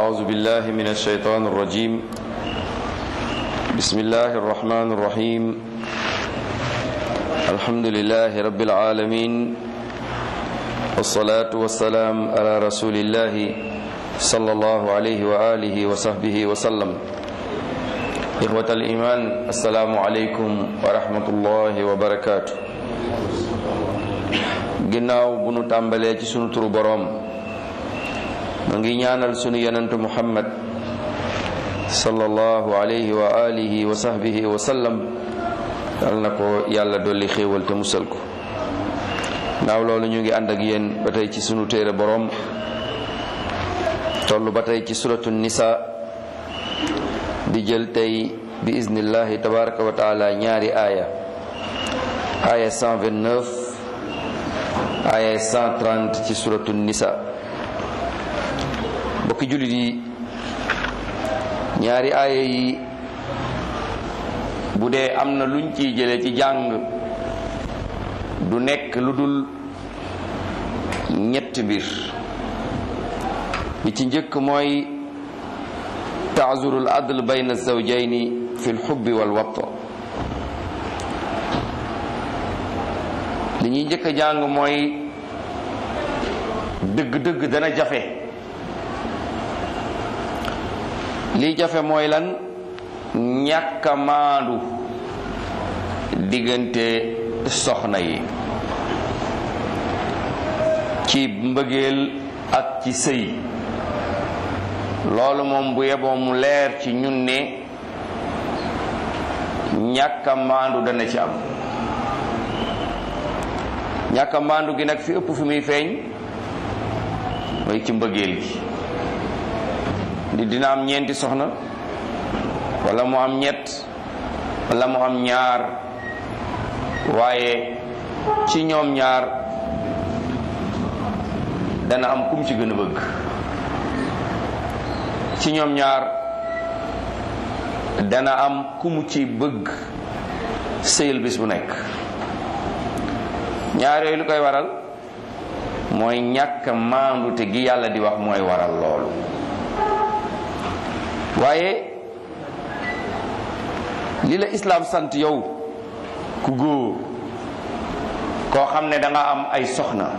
أعوذ بالله من الشيطان الرجيم بسم الله الرحمن الرحيم الحمد لله رب العالمين والصلاة والسلام على رسول الله صلى الله عليه وآله وصحبه وسلم إخوة الإيمان السلام عليكم ورحمة الله وبركاته ginnaaw bu nu tàmbalee ci sunu turu boroom ma ngi ñaanal sunu yonentu muhammad sallallahu alayhi wa alihi wa sahbihi wa sallam yal na ko yàlla dolli xéewal te musal ko naaw loolu ñu ngi ànd ak yéen ba tey ci sunu téere boroom toll ba tey ci suratu nisa di jël tey bi iznillahi tabaraka wa taala ñaari aaya aaya 129 aaya 130 ci suratu nisa bokki jullit yi ñaari aaya yi bu dee am na luñ ciy jële ci jàng du nekk lu dul ñetti mbir bi ci njëkk mooy taazurul adl bayna zawjayni fi lxubbi wal watta li ñuy njëkk a jàng mooy dëgg-dëgg dana jafe lii jafe mooy lan ñàkk a maandu diggante soxna yi ci mbëggeel ak ci sëy loolu moom bu yeboo mu leer ci ñun ne ñàkk a maandu dana ci am ñàkk a maandu gi nag fi ëpp fi muy feeñ mooy ci mbëggeel gi di dina am ñeenti soxna wala mu am ñett wala mu am ñaar waaye ci ñoom ñaar dana am kum ci gën a bëgg ci ñoom ñaar dana am kumu ci bëgg sëyal bis bu nekk ñaar yooyu lu koy waral mooy ñàkk maandute gi yàlla di wax mooy waral loolu waaye li la islaam sant yow ku góor koo xam ne da nga am ay soxna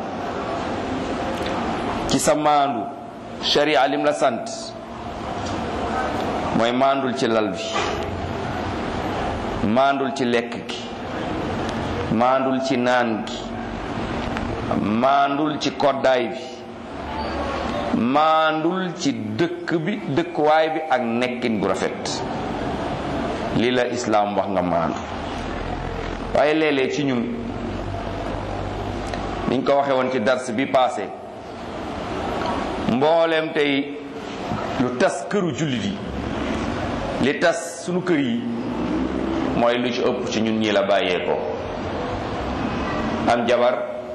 ci sa maandu sharia lim la sant mooy maandul ci lal bi maandul ci lekk gi maandul ci naan gi maandul ci koddaay bi maandul ci dëkk bi dëkkuwaay bi ak nekkin gu rafet lii la islaam wax nga maandu waaye léeg-léeg ci ñun niñ ko waxe woon ci dars bi passé mbooleem tey lu tas këru jullit yi li tas sunu kër yi mooy lu ci ëpp ci ñun ñi la bàyyee ko am jabar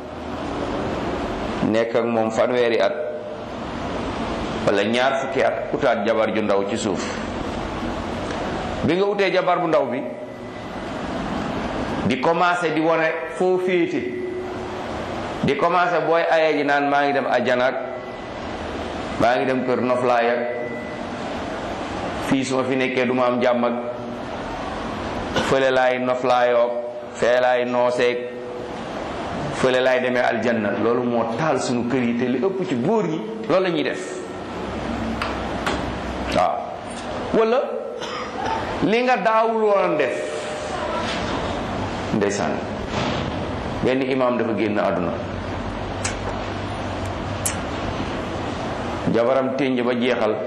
nekk ak moom fanweeri at wala ñaar fukki at utaat jabar ju ndaw ci suuf bi nga utee jabar bu ndaw bi di commencé di wane foo féete di commencé booy ayee ji naan maa ngi dem ajanaak maa ngi dem kër noflaay ak fii su ma fi nekkee du ma am jàmm ak fële laay noflaayoog fee laay nooseeg fële laay demee aljanna loolu moo taal suñu kër yi te li ëpp ci góor ñi loolu la ñuy def waaw wala li nga daawul woon def ndeysaan benn imaam dafa génn àdduna jabaram ténj ba jeexal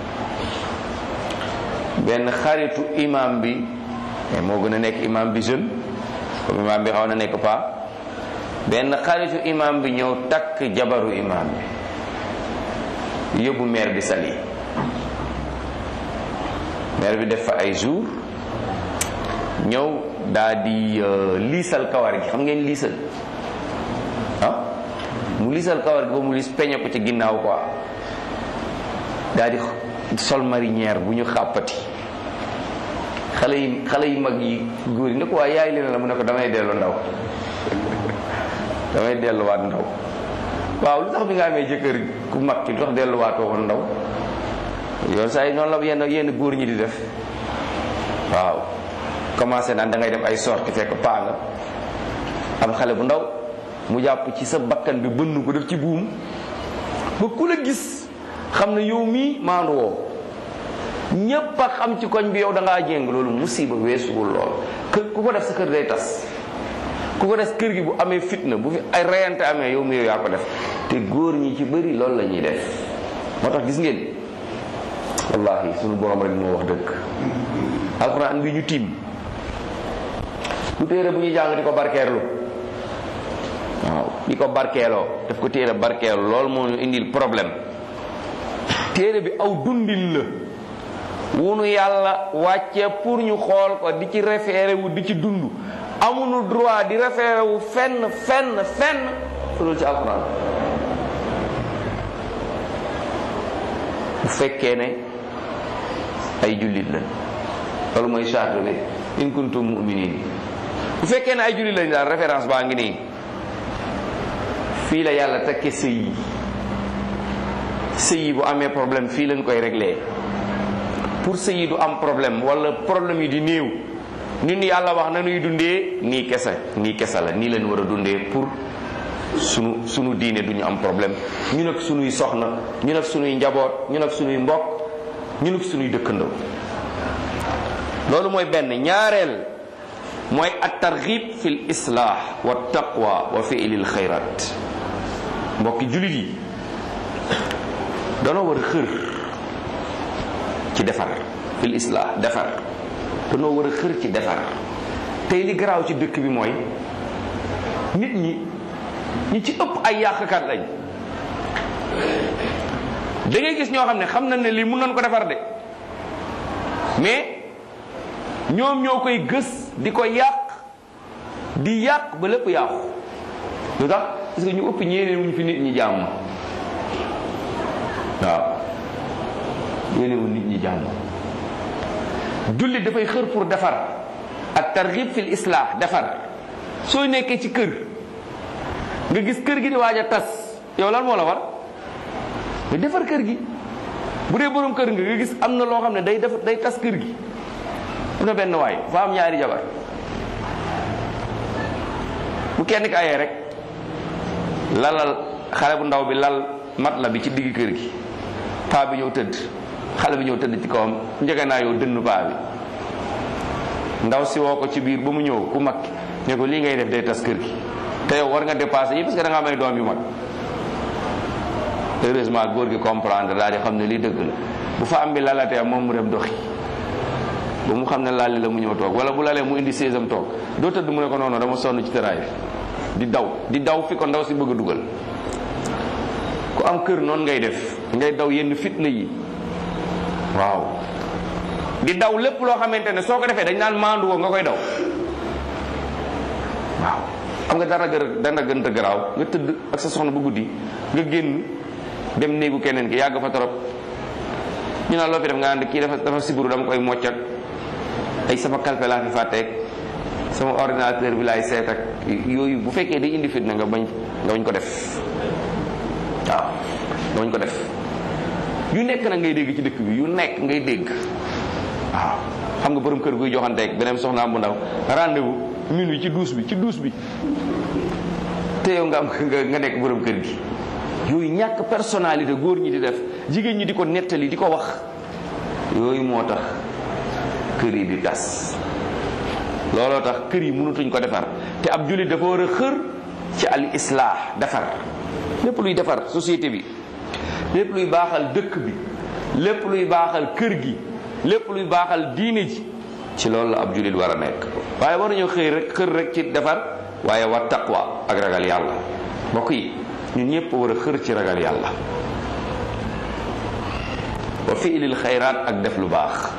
benn xaritu imaam bi mais moo gën a nekk imaam bi jeune comme imaam bi xaw na nekk pa benn xaritu imaam bi ñëw takk jabaru imaam bi yóbbu maire bi sali maire bi def fa ay jour ñëw daa di liisal kawar gi xam ngeen liisal ah mu liisal kawar gi ba mu liis peñe ko ci ginnaaw quoi daa di sol marinière bu ñu xàppati xale yi xale yi mag yi góor yi ne ko waa yaay leen la mu ne ko damay dellu ndaw damay delluwaat ndaw waaw lu tax bi nga amee jëkkër ku mag ki lu tax delluwaatoo woon ndaw yoon saa yi noonu la yenn yenn góor ñi di def waaw commencé naan da ngay dem ay sorti fekk paa nga am xale bu ndaw mu jàpp ci sa bakkan bi bënn ko def ci buum ba ku la gis xam ne yow mii maandu woo ñépp a xam ci koñ bi yow da ngaa jéng loolu musiba weesuwul lool kër ku ko def sa kër day tas ku ko def kër gi bu amee fitna bu fi ay reyante amee yow mi yow yaa ko def te góor ñi ci bëri loolu la ñuy def moo tax gis ngeen wallahi sunu borom rek moo wax dëgg alxuraan bi ñu tiim du téere bu ñuy jàng di ko barkeerlu waaw di ko barkeeloo daf ko téere barkeelu loolu moo ñu indil problème téere bi aw dundin la wunu yàlla wàcce pour ñu xool ko di ci référé wu di ci dund amuñu droit di référé wu fenn fenn fenn fu dul ci alxuraan bu fekkee ne ay jullit lañ loolu mooy charte bi in kuntum mu'minin bu fekkee ne ay jullit lañ daal référence baa ngi nii fii la yàlla takke sëy yi sëy yi bu amee problème fii lañ koy réglé pour sëy yi du am problème wala problème yi di néew ñun yàlla wax na nuy dundee nii kese nii kese la nii leen war a dundee pour sunu sunu diine duñu am problème ñu nag sunuy soxna ñu nag sunuy njaboot ñu nag sunuy mbokk ñu nag sunuy dëkkandoo loolu mooy benn ñaareel mooy at targhib fi l islah wa taqwa wa fi'li l xayrat mbokki julit yi danoo war a xër ci defar fi l islah defar danoo war a xër ci defar tey li garaaw ci dëkk bi mooy nit ñi ñi ci ëpp ay yàqkat lañ da ngay gis ñoo xam ne xam nañ ne lii mun nañ ko defar de mais ñoom ñoo koy gës di ko yàq di yàq ba lépp yàqu lu tax parce que ñu ëpp ñeene wuñ fi nit ñi jàmm waaw ñeene wuñ nit ñi jàmm jullit dafay xër pour defar ak targhib fil islah defar soo nekkee ci kër nga gis kër gi di waaj a tas yow lan moo la war nga defar kër gi bu dee borom kër nga nga gis am na loo xam ne day def day tas kër gi am na benn waay fa am ñaari jabar bu kenn ki ayee rek lalal xale bu ndaw bi lal mat la bi ci digg kër gi paa bi ñëw tëdd xale bi ñëw tëdd ci kawam njëge naa yow dënn paa bi ndaw si woo ko ci biir ba mu ñëw ku mag ne ko lii ngay def day tas kër gi te yow war nga dépassé yi parce que da nga am ay doom yu mag heureusement góor gi comprendre daal di xam ne lii dëgg la bu fa am bi lalatee moom mu dem doxi ba mu xam ne laali la mu ñëw toog wala bu lalee mu indi séesam toog doo tëdd mu ne ko noonu dama sonn ci tëraay bi di daw di daw fi ko ndaw si bëgg a dugal ku am kër noonu ngay def ngay daw yenn fitna yi waaw di daw lépp loo xamante ne soo ko defee dañ naan maandu woo nga koy daw waaw xam nga dara gër dana gën a garaaw nga tëdd ak sa soxna bu guddi nga génn dem néegu keneen ki yàgg fa torop ñu naan loo fi def nga ànd kii dafa dafa siburu dama koy mocc ak ay sama kalpe laa fi fàtteeg sama ordinateur bi laay seet ak yooyu bu fekkee day indi fitna nga bañ nga bañ ko def waaw nga bañ ko def yu nekk nag ngay dégg ci dëkk bi yu nekk ngay dégg waaw xam nga borom kër guy joxanteeg beneen soxnaam bu ndaw rendez-vous minuit ci douche bi ci douche bi te yow nga am nga nekk borom kër gi yooyu ñàkk personnalité góor ñi di def jigéen ñi di ko nettali di ko wax yooyu moo tax kër yi di tas looloo tax kër yi mënutuñ ko defar te ab jullit dafa war a xër ci al islah defar lépp luy defar société bi lépp luy baaxal dëkk bi lépp luy baaxal kër gi lépp luy baaxal diine ji ci loolu la ab jullit war a nekk waaye war nañoo xëy rek xër rek ci defar waaye wa taqwa ak ragal yàlla mbokk yi ñun ñëpp war a xër ci ragal yàlla wa fiilil xayraat ak def lu baax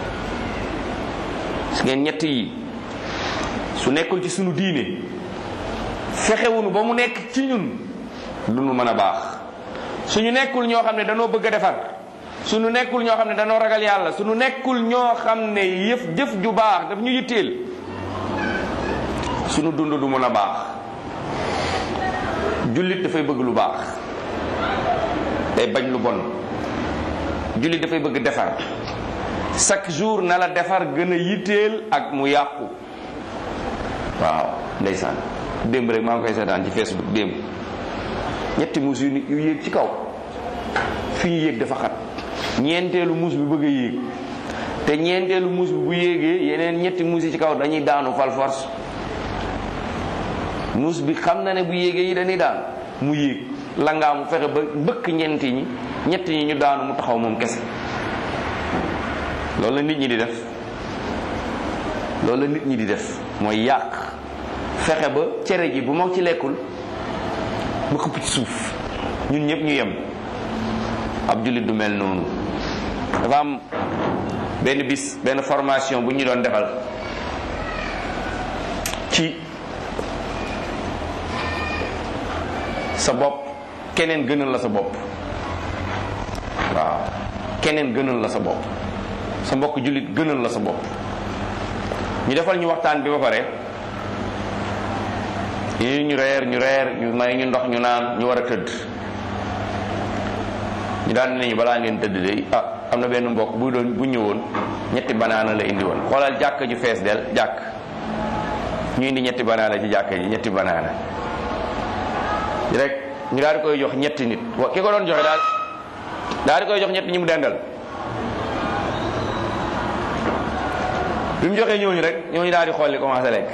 su ngeen ñett yi su nekkul ci sunu diine fexewunu ba mu nekk ci ñun lu nu mën a baax suñu nekkul ñoo xam ne danoo bëgg a defar suñu nekkul ñoo xam ne danoo ragal yàlla suñu nekkul ñoo xam ne yëf jëf ju baax daf ñu yitteel suñu dund du mën a baax jullit dafay bëgg lu baax day bañ lu bon jullit dafay bëgg defar chaque jour na la defar gën a yitteel ak mu yàqu waaw ndeysaan démb rek maa ngi koy seetaan ci Facebook démb ñetti muus yu yu yéeg ci kaw fi ñu yéeg dafa xat ñeenteelu muus bi bëgg a yéeg te ñeenteelu muus bi bu yéegee yeneen ñetti muus yi ci kaw dañuy daanu fal force muus bi xam na ne bu yéegee yi dañuy daan mu yéeg la ngaa mu fexe ba bëkk ñeenti ñi ñetti ñi ñu daanu mu taxaw moom kese loolu la nit ñi di def loolu la nit ñi di def mooy yàq fexe ba cere ji bu ma ci lekkul ba xëpp ci suuf ñun ñëpp ñu yem ab jullit du mel noonu dafa am benn bis benn formation bu ñu doon defal ci sa bopp keneen gënal la sa bopp waaw keneen gënal la sa bopp sa mbokk jullit gënal la sa bopp ñu defal ñu waxtaan bi ba pare yi ñu reer ñu reer ñu may ñu ndox ñu naan ñu war a tëdd ñu daan nañu balaa ngeen tëdd de ah am na benn mbokk bu doon bu ñëwoon ñetti banaana la indi woon xoolal jàkk ju fees del jàkk ñu indi ñetti banaana ci jàkk ji ñetti banaana rek ñu daal di koy jox ñetti nit wa ki ko doon joxe daal daal di koy jox ñetti ñi mu dendal bi mu joxee ñooñu rek ñooñu daal di xool li commencé lekk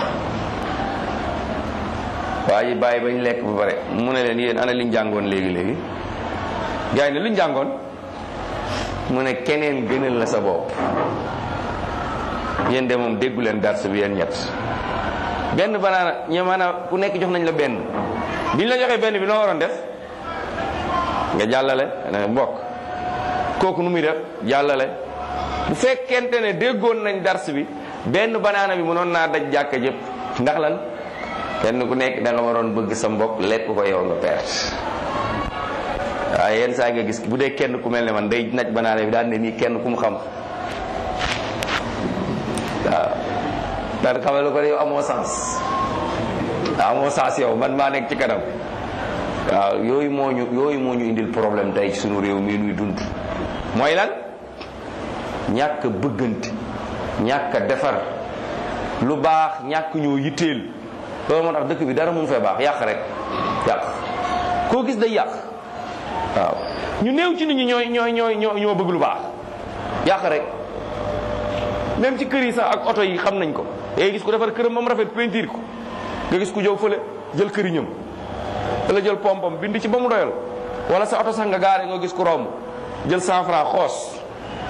waaye bàyyi bañ lekk ba pare mu ne leen yéen ana liñ jàngoon léegi léegi gars yi ne luñ jàngoon mu ne keneen gënal la sa bopp yéen de moom déggu leen dars bi yéen ñett benn banaana ñe maanaam ku nekk jox nañ la benn biñ la joxee benn bi noo waroon def nga jàllale ne mbokk kooku nu muy def jàllale bu fekkente ne déggoon nañ dars bi benn banaana bi mënoon naa daj jàkka jëpp ndax lan kenn ku nekk da nga waroon bëgg sa mbokk lekk ko yow nga perte waaye yenn saa nga gis bu dee kenn ku mel ne man day naj banaana bi daan ne nii kenn ku mu xam waaw daan xamal ko ne yow amoo sens amoo sens yow man maa nekk ci kanam waaw yooyu moo ñu yooyu moo ñu indil problème tey ci sunu réew mii nuy dund mooy lan ñàkk a bëggante ñàkk a defar lu baax ñàkk ñoo yitteel loolu moo tax dëkk bi dara mun fee baax yàq rek yàq koo gis day yàq waaw ñu néew ci nit ñi ñooy ñooy ñooy ñoo bëgg lu baax yàq rek même ci kër yi sax ak oto yi xam nañ ko day gis ku defar këram moom rafet peinture ko nga gis ku jëw fële jël këriñam wala jël pompam bind ci ba mu doyal wala sa oto sax nga gaare nga gis ku romb jël cent franc xoos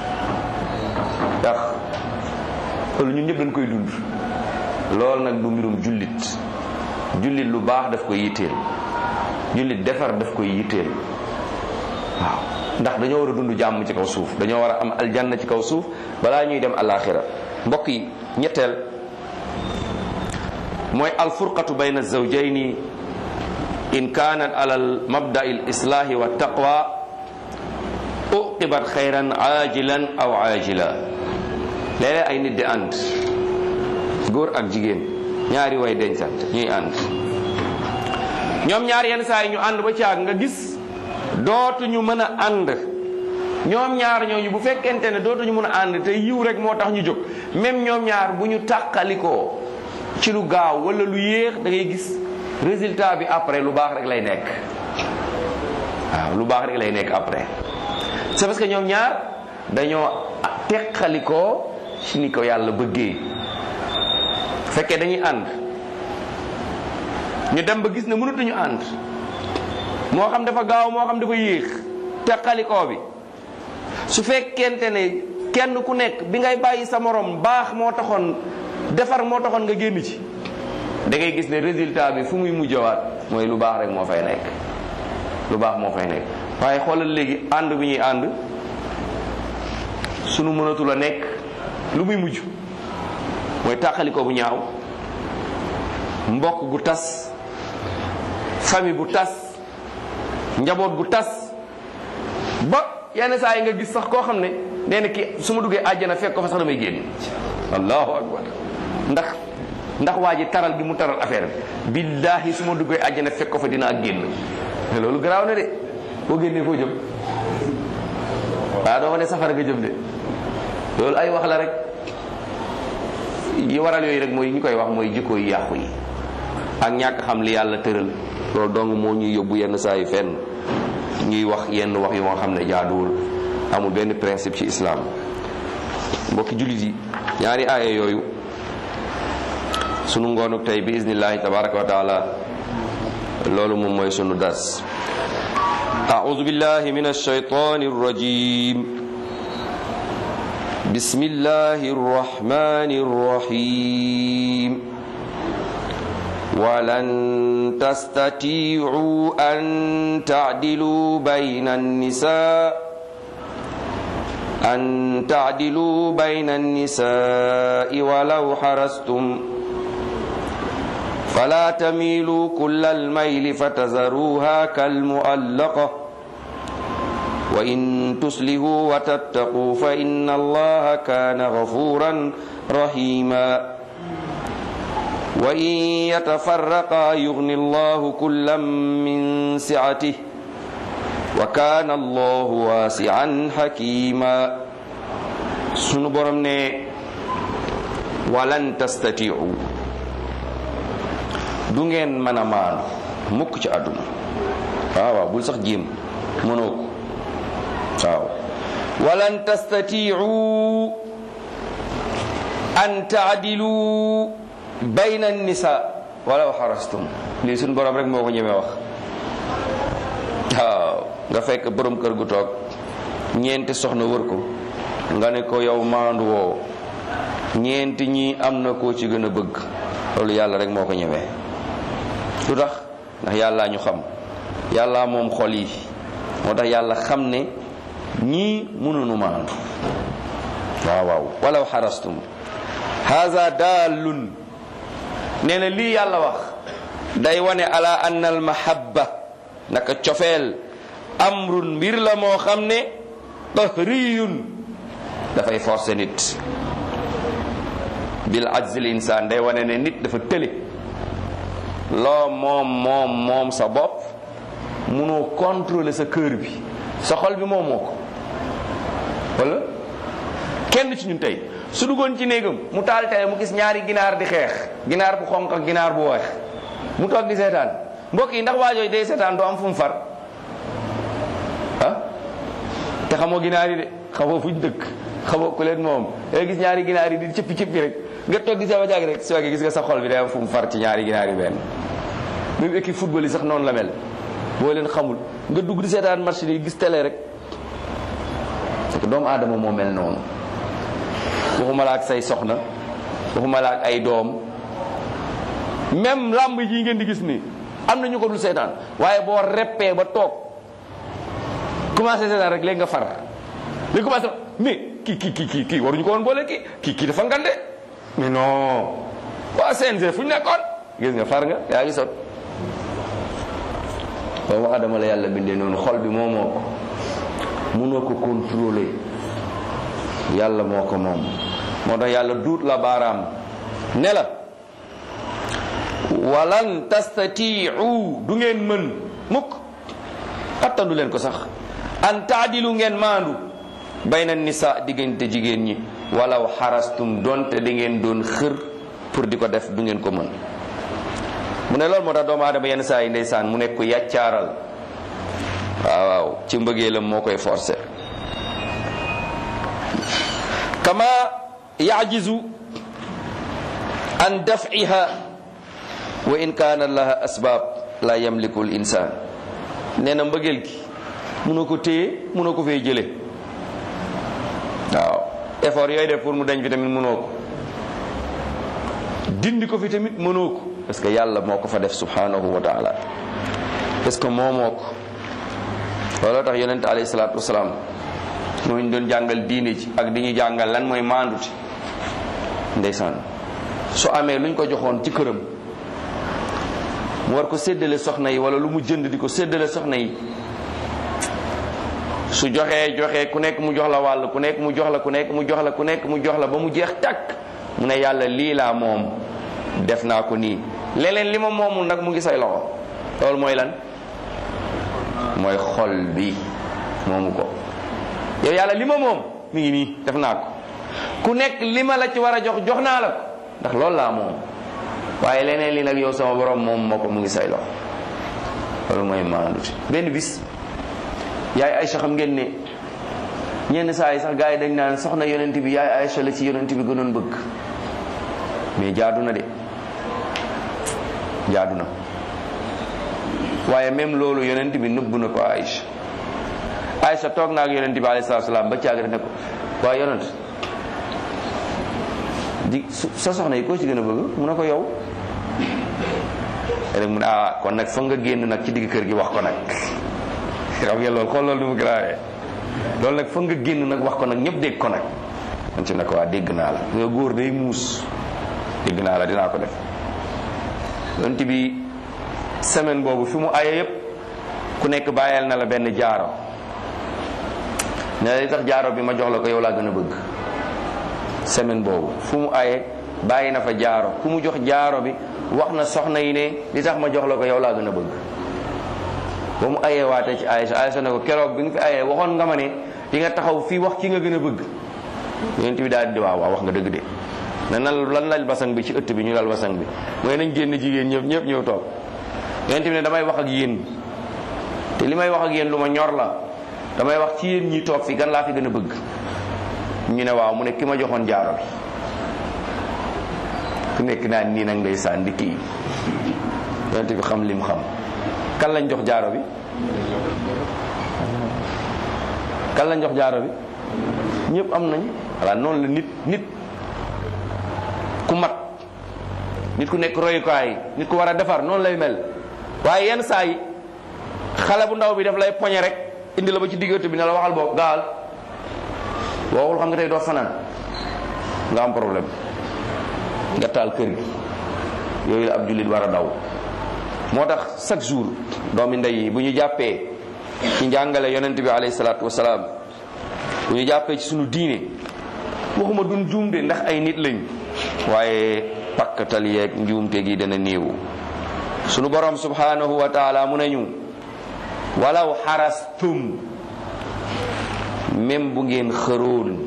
yàq loolu ñun ñëpp dañ koy dund loolu nag du mbirum jullit jullit lu baax daf koy yitteel jullit defar daf koy yitteel waaw ndax dañoo war a dund jàmm ci kaw suuf dañoo war a am aljanna ci kaw suuf balaa ñuy dem alaxira mbokk yi ñetteel mooy alfurqatu bayna zawjayni in kaanat ala al mabda'i al islahi wa taqwa uqibat xayran ajilan aw ajila léeg-léeg ay nit di ànd góor ak jigéen ñaari way dencant ñuy ànd ñoom ñaar yenn saa yi ñu ànd ba caag nga gis dootuñu mën a ànd ñoom ñaar ñooñu bu fekkente ne dootuñu mën a ànd te yiw rek moo tax ñu jóg même ñoom ñaar bu ñu tàqalikoo ci lu gaaw wala lu yéex da ngay gis résultat bi après lu baax rek lay nekk waaw lu baax rek lay nekk après c'est parce que ñoom ñaar dañoo teqalikoo ci ni ko yàlla bëggee fekkee dañuy ànd ñu dem ba gis ne mënatuñu ànd moo xam dafa gaaw moo xam dafa yéex teqalikoo bi su fekkente ne kenn ku nekk bi ngay bàyyi sa morom baax moo taxoon defar moo taxoon nga génn ci da ngay gis ne résultat bi fu muy mujjawaat mooy lu baax rek moo fay nekk lu baax moo fay nekk waaye xoolal léegi ànd bi ñuy ànd sunu mënatul a nekk lu muy mujj mooy tàqalikoo bu ñaaw mbokk gu tas famille bu tas njaboot gu tas ba yenn saa yi nga gis sax koo xam ne nee na ki su ma duggee àjjana fekk ko fa sax damay génn allahu akbar ndax ndax waa ji taral gi mu taral affaire bi billahi su ma duggee àjjana fekk ko fa dinaa génn loolu garaaw na de boo génnee foo jëm waaw doo ko ne safara nga jëm de loolu ay wax la rek yi waral yooyu rek mooy ñu koy wax mooy jikko yu yàqu yi ak ñàkk xam li yàlla tëral loolu dong moo ñuy yóbbu yenn saa yu fenn ñuy wax yenn wax yu nga xam ne jaaduwul amul benn principe ci islam mbokki jullit yi ñaari aaya yooyu sunu ngoonuk tey bi iznillahi tabaraka wa taala loolu moom mooy sunu dars أعوذ بالله من الشيطان الرجيم بسم الله الرحمن الرحيم ولن تستطيعوا أن تعدلوا بين النساء أن تعدلوا بين النساء ولو حرصتم فلا تميلوا كل الميل فتذروها كالمؤلقة وإن تصلحوا وتتقوا فإن الله كان غفورا رحيما وإن يتفرقا يغني الله كلا من سعته وكان الله واسعا حكيما سنبرم ولن تستطيعوا du ngeen mën a maanu mukk ci àdduna waaw waaw bul sax jéem mënoo ko waaw walan tastatiu an taadilu bayna nisa walaw xarastum lii suñ borom rek moo ko ñemee wax waaw nga fekk borom kër gu toog ñeenti soxna wër ko nga ne ko yow maandu woo ñeenti ñi am na koo ci gën a bëgg loolu yàlla rek moo ko ñemee lu tax ndax yàllaa ñu xam yàllaa moom xol yi moo tax yàlla xam ne ñii mënuñu maandu waaw waaw walaw xarastum haza daalun nee na lii yàlla wax day wane ala anna al mahabba naka cofeel amrun mbir la moo xam ne tahriyun dafay forcer nit bil ajzil insaan day wane ne nit dafa tële loo moom moom moom sa bopp munoo contrôler sa cœur bi sa xol bi moomoo ko wala kenn ci ñun tey su duggoon ci néegam mu taal télé mu gis ñaari ginaar di xeex ginaar bu xonq ak ginaar bu weex mu toog di seetaan mbokk yi ndax waajooy day seetaan doo am fu mu far ah te xamoo ginaar yi de xamoo fuñ dëkk xamoo ku leen moom day gis ñaari ginaar yi di cëppi cëppi rek nga toog di sama jàgg rek soo gis nga sa xol bi day am fu mu far ci ñaari ginaar yi benn même équipe football yi sax noonu la mel boo leen xamul nga dugg di seetaan match yi gis télé rek parce que doomu aadama moo mel noonu waxuma la ak say soxna waxuma la ak ay doom même làmb yi ngeen di gis nii am na ñu ko dul seetaan waaye boo reppee ba toog commencé seetaan rek léegi nga far léegi commencé mais kii kii kii kii waruñu ko woon boole kii kii kii dafa ngande mais non waa CNG fu ñu nekkoon gis nga far nga yaa ngi sot doomu adama la yàlla bindee noonu xol bi moo moo ko mënoo ko contrôler yàlla moo ko moom moo tax yàlla duut la baaraam ne la walan tastatiu du ngeen mën mukk attandu leen ko sax an taadilu ngeen maandu bayna nisa diggante jigéen ñi walaw xarastum donte di ngeen doon xër pour di ko def du ngeen ko mën mu ne loolu moo tax doomu aadama yenn saa yi ndeysaan mu nekk ko yàccaaral waaw waaw ci mbëggeelam moo koy forcé kama yajizu an daf'iha wa in kaana laha asbaab la yamliku l insaan nee na mbëggeel gi mënoo ko téye mënoo ko fay jële waaw effort yooyu def pour mu dañ fi tamit mënoo ko dindi ko fi tamit mënoo ko parce que yàlla moo ko fa def subhanahu wa taala parce que moo moo ko looloo tax yonente alayhi salaatu wasalaam moo ñu doon jàngal diine ci ak di ñu jàngal lan mooy maanduti ndeysaan su amee luñ ko joxoon ci këram mu war ko séddale soxna yi wala lu mu jënd di ko séddale soxna yi su joxee joxee ku nekk mu jox la wàll ku nekk mu jox la ku nekk mu jox la ku nekk mu jox la ba mu jeex tàkk mu ne yàlla lii laa moom def naa ko nii leneen li ma moomul nag mu ngi say loxo loolu mooy lan mooy xol bi moomu ko yow yàlla li ma moom mi ngi nii def naa ko ku nekk li ma la ci war a jox jox naa la ko ndax loolu laa moom waaye leneen li nag yow sama borom moom moo ko mu ngi say loxo loolu mooy maandute benn bis yaay Aïcha xam ngeen ne ñenn saa yi sax gars yi dañ naan soxna yonent bi yaay Aïcha la ci yonent bi gënoon bëgg mais jaadu na de jaadu na waaye même loolu yonent bi nëbb na ko Aïcha Aïcha toog na ak yonent bi alayhi salaatu salaam ba caag ne ko waaye yonent di sa soxna yi koo ci gën a bëgg mu ne ko yow rek mu ne ah kon nag foog nga génn nag ci digg kër gi wax ko nag xam ngeen loolu xool loolu nu mu grawee loolu nag foog nga génn nag wax ko nag ñëpp dégg ko nag man ci ne ko waa dégg naa la nga góor day muus dégg naa la dinaa ko def yonent bi semaine boobu fi mu aye yëpp ku nekk bàyyeel na la benn jaaro ne li tax jaaro bi ma jox la ko yow laa gën a bëgg semaine boobu fu mu aye bàyyi na fa jaaro ku mu jox jaaro bi wax na soxna yi ne li tax ma jox la ko yow laa gën a bëgg ba mu ayee waate ci Aïcha Aïcha ne ko keroog bi nga fi ayee waxoon nga ma ne di nga taxaw fii wax ki nga gën a bëgg yonent bi daal di waaw waaw wax nga dëgg de ne nan lan lal basang bi ci ëtt bi ñu lal basang bi mooy nañ génn jigéen ñëpp ñëpp ñëw toog yonent bi ne damay wax ak yéen te li may wax ak yéen lu ma ñor la damay wax ci yéen ñi toog fi gan laa fi gën a bëgg ñu ne waaw mu ne ki ma joxoon jaaro bi ku nekk naan nii nag ndeysaan di kii yonent bi xam lim xam kan lañ jox jaaro bi kan lañ jox jaaro bi ñëpp am nañ voilà noonu la nit nit ku mat nit ku nekk royukaay nit ku war a defar noonu lay mel waaye yenn saa yi xale bu ndaw bi daf lay poñe rek indi la ba ci diggante bi ne la waxal boobu gaal boo waxul xam nga tey doo fanaan nga am problème nga taal kër gi yooyu la ab jullit war a daw moo tax chaque jour doomi ndey yi bu ñu jàppee ci njàngale yonent bi alayhi salaatu wasalaam bu ñu jàppee ci suñu diine waxuma duñ juumte ndax ay nit lañ waaye pakkatal yeeg njuumte gi dana néew sunu borom subhanahu wa taala mu ne ñu walaw xarastum même bu ngeen xëroon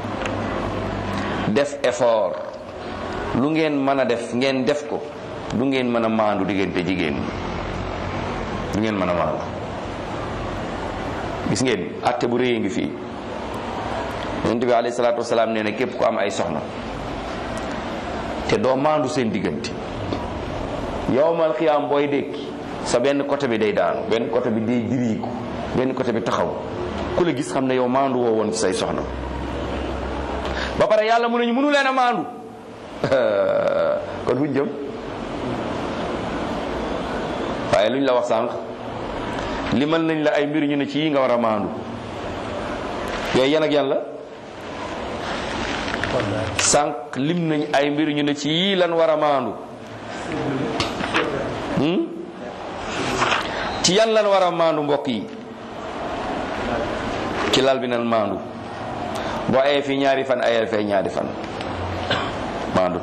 def effort lu ngeen mën a def ngeen def ko du ngeen mën a maandu diggante jigéen ñi du ngeen mën a maandu gis ngeen atte bu rëy ngi fii yonent bi alayhi salaatu wasalaam nee na képp ku am ay soxna te doo maandu seen diggante yowmal xiyaam booy dékki sa benn côté bi day daanu benn côté bi day diriiku benn côté bi taxaw ku la gis xam ne yow maandu woo woon ci say soxna ba pare yàlla mu ne ñu mënu leen a maandu kon fuñ jëm waaye luñ la wax sànq limal nañ la ay mbir ñu ne ci yi nga war a maandu yooyu yan ak yan la sànq lim nañ ay mbir ñu ne ci yii lan war a maandu ci yan lan war a maandu mbokk yi ci lal bi nan maandu boo ayee fii ñaari fan ayee fee ñaari fan maandu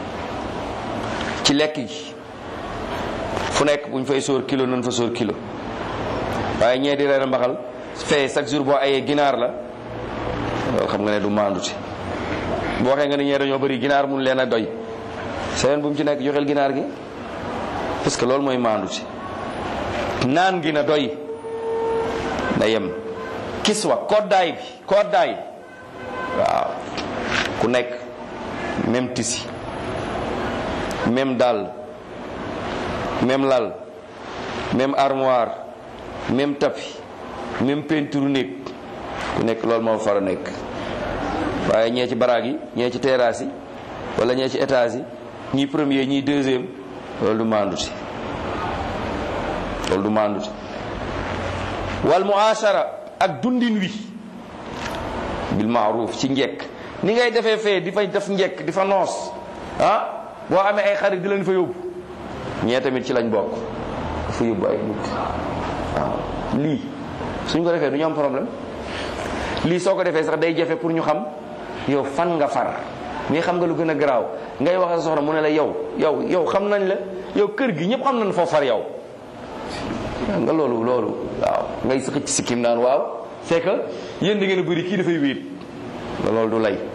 ci lekk gi fu nekk bu ñu fay sóor kilo nan fa sóor kilo waaye ñee di reer mbaxal fee chaque jour boo ayee ginaar la loolu xam nga ne du maanduti boo waxee nga ni ñee dañoo bëri ginaar mun leen a doy seen bu mu ci nekk joxeel ginaar gi parce que loolu mooy maanduti naan gi na doy na yem kiswa koddaay bi koddaay waaw ku nekk même tisi même dàll même lal même armoire même tapis même peinture néeg ku nekk loolu moo fara nekk waaye ñee ci baraag yi ñee ci terrasse yi wala ñee ci étage yi ñii premier ñii deuxième loolu du maanduti loolu du maanduti wal muashara ak dundin wi bil maaruf ci njekk ni ngay defee fee di fa def njekk di fa noos ah boo amee ay xarit di leen fa yóbbu ñee tamit ci lañ bokk dafa yóbbu ay nit waaw lii suñ ko defee du ñu am problème lii soo ko defee sax day jafe pour ñu xam yow fan nga far mais xam nga lu gën a garaaw ngay wax sa soxna mu ne la yow yow yow xam nañ la yow kër gi ñëpp xam nañ foo far yow nga loolu loolu waaw ngay sëq ci sikkim naan waaw c'est que yéen da ngeen a bëri kii dafay wéet loolu du lay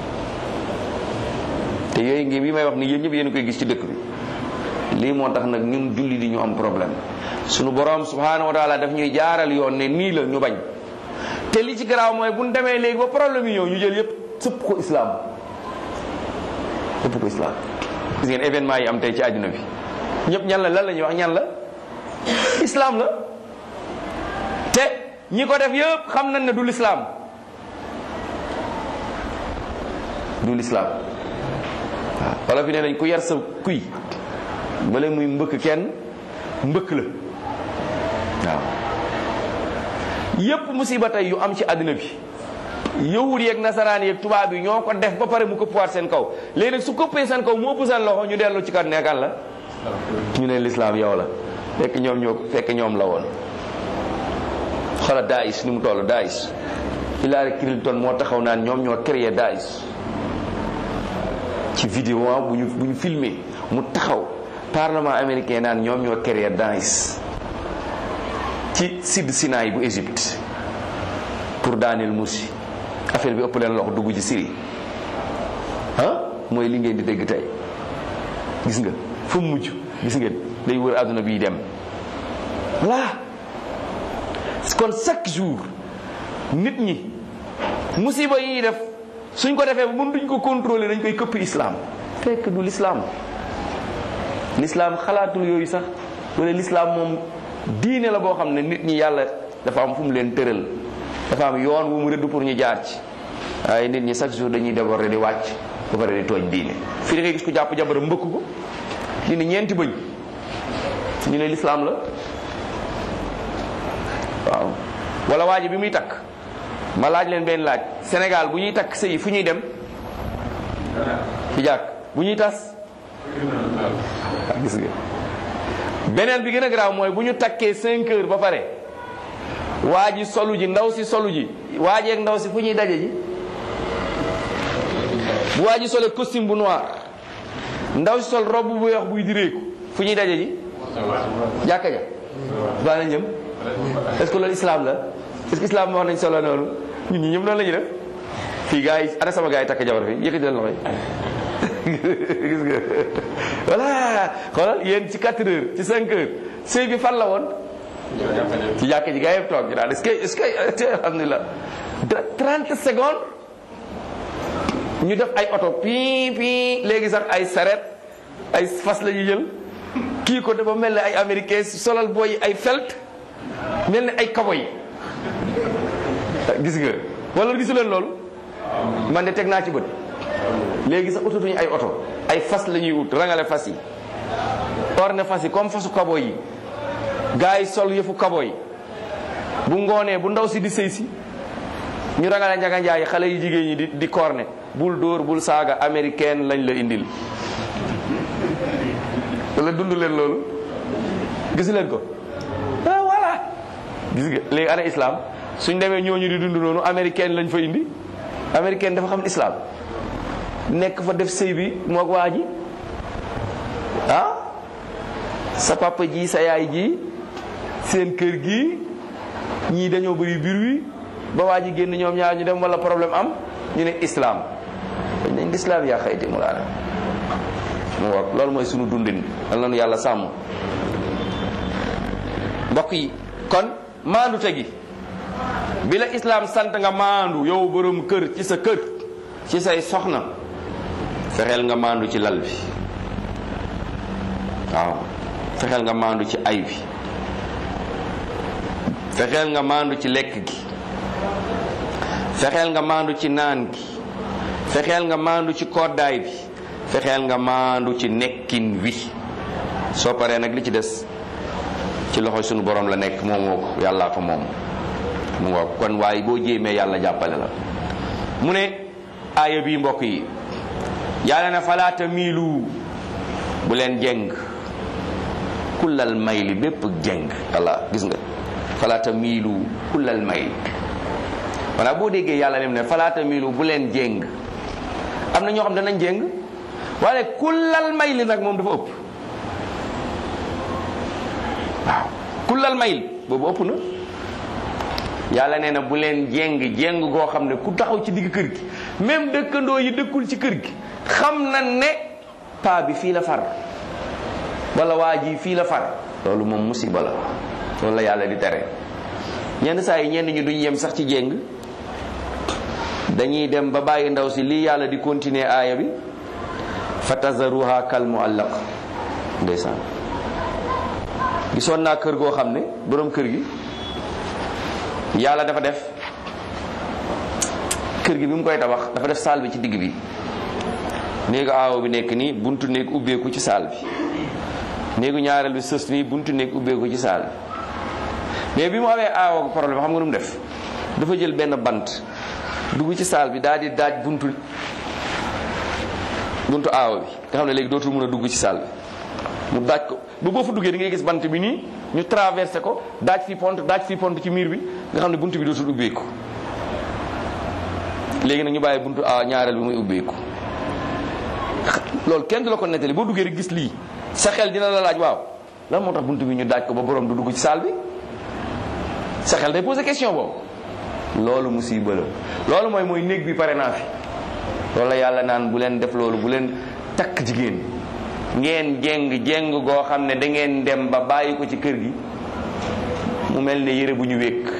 te yooyu ngi yi may wax ni yéen ñëpp yéen koy gis ci dëkk bi lii moo tax nag ñun julli di ñu am problème sunu borom subhanahu wa taala daf ñuy jaaral yoon ne nii la ñu bañ te li ci garaaw mooy bu ñu demee léegi ba problème yi ñëw ñu jël yëpp sëpp ko islam sëpp ko islam gis ngeen événement yi am tey ci àdduna bi ñëpp ñan la lan la ñuy wax ñan la islam la te ñi ko def yëpp xam nañ ne du l'islam du l'islam waaw wala fi ne nañ ku yar sa kuy bala muy mbëkk kenn mbëkk la waaw yépp musiba tey yu am ci àddina bi yahud yeeg nasaraan yeeg tubaab yi ñoo ko def ba pare mu këppuwaat seen kaw léegi nag su këppee seen kaw moo ëpp seen loxo ñu dellu ci kat nekkan la ñu ne lislaam yow la fekk ñoom ñoo fekk ñoom la woon xoolal Daesh ni mu toll Daesh Hillary Clinton moo taxaw naan ñoom ñoo créé Daesh ci vidéo bu ñu bu ñu filmé mu taxaw parlement américain naan ñoom ñoo créé Daesh ci sud Sinaï bu Égypte pour daaneel Mursi affaire bi ëpp leen loxo dugg ci Syrie ah mooy li ngeen di dégg tey gis nga fu mu mujj gis ngeen day wër àdduna bi dem voilà kon chaque jour nit ñi musiba yi ñuy def suñ ko defee mën duñ ko contrôler dañ koy këpp islam fekk du l'islam l'islam xalaatul yooyu sax wala l'islam moom diine la boo xam ne nit ñi yàlla dafa am fu mu leen tëral dafa am yoon wu mu rëdd pour ñu jaar ci waaye nit ñi chaque jour dañuy déborder di wàcc ba pare di tooñ diine fii da ngay gis ko jàpp jabaram mbëkk ko ñu ne ñeenti bëñ ñu ne l'islam la waaw wala waa ji bi muy takk ma laaj leen benn laaj Sénégal bu ñuy takk sëy fu ñuy dem ci jàkk bu ñuy tas gis nga beneen bi gën a garaaw mooy bu ñu takkee cinq heures ba pare waa ji solu ji ndaw si solu ji waa ji ak ndaw si fu ñuy daje ji bu waa ji solee costume bu noir ndaw si sol robe bu weex buy direeku fu ñuy daje ji jàkka ja baa nañ jëm est-ce que loolu islam la est-ce que islam wax nañ solo noonu ñun ñi ñëpp noonu la ñuy def fii gars yi ana sama gars yi takk jabar fi yëkkati leen loxo yi gis nga voilà xoolal yéen ci 4 heures ci 5 heures sëy bi fan la woon ci jàkka ji gars yëpp toog ñu naan est-ce que est-ce que alhamdulilah 30 secondes ñu def ay oto pii pii léegi sax ay saret ay fas la ñuy jël kii ko dafa mel ne ay américain solal booy ay felt mel ne ay kaboy gis nga wala gisu leen loolu man de teg naa ci bët léegi sax utatuñu ay oto ay fas la ñuy ut rangale fas yi orne fas yi comme fasu kaboy yi gars yi sol yëfu kaboy bu ngoonee bu ndaw si di sëy si ñu rangale njaga njaay xale yi jigéen ñi di di korne bul dóor bul saaga américaine lañ la indil wala dund leen loolu gis leen ko ah voilà gis nga léegi ana islam suñ demee ñooñu di dund noonu américaine lañ fa indi américaine dafa xam islam nekk fa def sëy bi moog waa ji ah sa papa ji sa yaay ji seen kër gi ñii dañoo bëri biir wi ba waa ji génn ñoom ñaar ñu dem wala problème am ñu ne islam dañ nañ islam yaa xayti mu laana mu ngoog loolu mooy sunu dundin dal nañu yàlla sàmm mbokk yi kon maandu tegi bi la islam sant nga maandu yow borom kër ci sa kër ci say soxna fexeel nga maandu ci lal bi waaw fexeel nga maandu ci ay bi fexeel nga maandu ci lekk gi fexeel nga maandu ci naan gi fexeel nga maandu ci koddaay bi fexeel nga maandu ci nekkin wi soo paree nag li ci des ci loxo sunu borom la nekk moom moo ko yàllaa ko moom mu nga kon waaye boo jéemee yàlla jàppale la mu ne aaya bii mbokk yi yàlla ne falaata miilu bu leen jeng kullal mayli bépp jeng walla gis nga falaata miilu kullal mayli walla boo déggee yàlla lim ne falaata miilu bu leen jeng am na ñoo xam danañ jeng waaye kullal mayli nag moom dafa ëpp waaw kullal mayl boobu ëpp na yàlla nee na bu leen jéng jéng goo xam ne ku taxaw ci digg kër gi même dëkkandoo yi dëkkul ci kër gi xam na ne paa bi fii la far wala waa ji fii la far loolu moom musiba la loolu la yàlla di tere ñenn saa yi ñenn ñi duñ yem sax ci jéng dañuy dem ba bàyyi ndaw si lii yàlla di continuer aaya bi fa tazaruha kal muallaq ndeysaan gisoon naa kër goo xam ne boroom kër gi yàlla dafa def kër gi bi mu koy tabax dafa def saal bi ci digg bi néegu aawo bi nekk nii buntu néeg ubbeeku ci saal bi néegu ñaareel bi sës nii buntu néeg ubbeeku ci saal bi mais bi mu amee aawo problème xam nga nu mu def dafa jël benn bant dugg ci saal bi daal di daaj buntu buntu aawo bi nga xam ne léegi dootul mën a dugg ci saal bi mu daaj ko ba boo fa duggee di ngay gis bant bi nii ñu traversé ko daaj fi pont daaj fi pont ci miir bi nga xam ne buntu bi dootul ubbeeku léegi nag ñu bàyyi buntu a ñaareel bi muy ubbeeku loolu kenn du la ko nettali boo duggee rek gis lii sa xel dina la laaj waaw lan moo tax buntu bi ñu daaj ko ba borom du dugg ci saal bi sa xel day posé question boobu loolu musiba la loolu mooy mooy néeg bi pare naa fi loolu la yàlla naan bu leen def loolu bu leen takk jigéen ngeen jéng jéng goo xam ne da ngeen dem ba bàyyi ko ci kër gi mu mel ne yére bu ñu wékk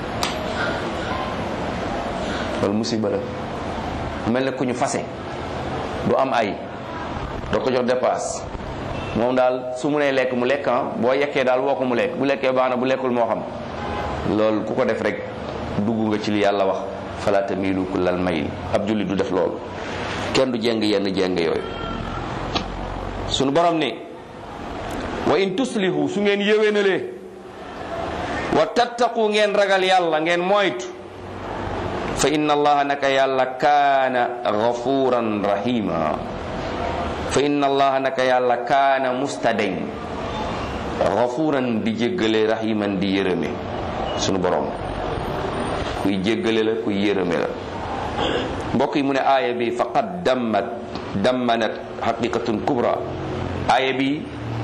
loolu musiba la mu mel ne ku ñu fase du am ay doo ko jox dépasse moom daal su mu nee lekk mu lekk ah boo yekkee daal woo ko mu lekk bu lekkee baax na bu lekkul moo xam loolu ku ko def rek dugg nga ci li yàlla wax fala tamilu kullal mayl ab julli du def loolu kenn du jéng yenn jéng yooyu sunu borom ne wa in tuslihu su ngeen yéwénalee wa tattaqu ngeen ragal yàlla ngeen moytu fa inna allaha naka yàlla kaana gafuran rahima fa inna allaha naka yàlla kaana mustadeñ gafuran di jéggale rahiman di yërëme sunu borom kuy jéggale la kuy yërëme la mbokk yi mu ne aaya bi faqad dammat dammanat haqiqatun kubra aaya bi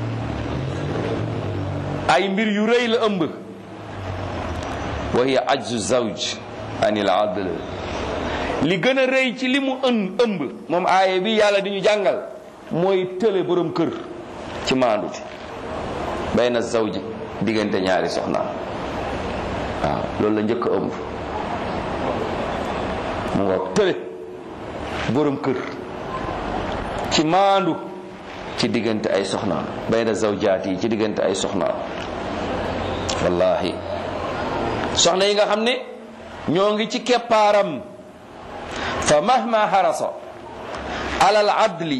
ay mbir yu rëy la ëmb wa hiya ajzu zawj anil adl li gën a rëy ci li mu ën ëmb moom aaya bi yàlla di ñu jàngal mooy tële borom kër ci maanduti bayna zawji diggante ñaari soxna waaw loolu la njëkk a ëmb mu ngoog tële borom kër ci maandu ci diggante ay soxna bayna zawjaat yi ci diggante ay soxna wallahi soxna yi nga xam ne ñoo ngi ci keppaaram fa mahma harasa alal adli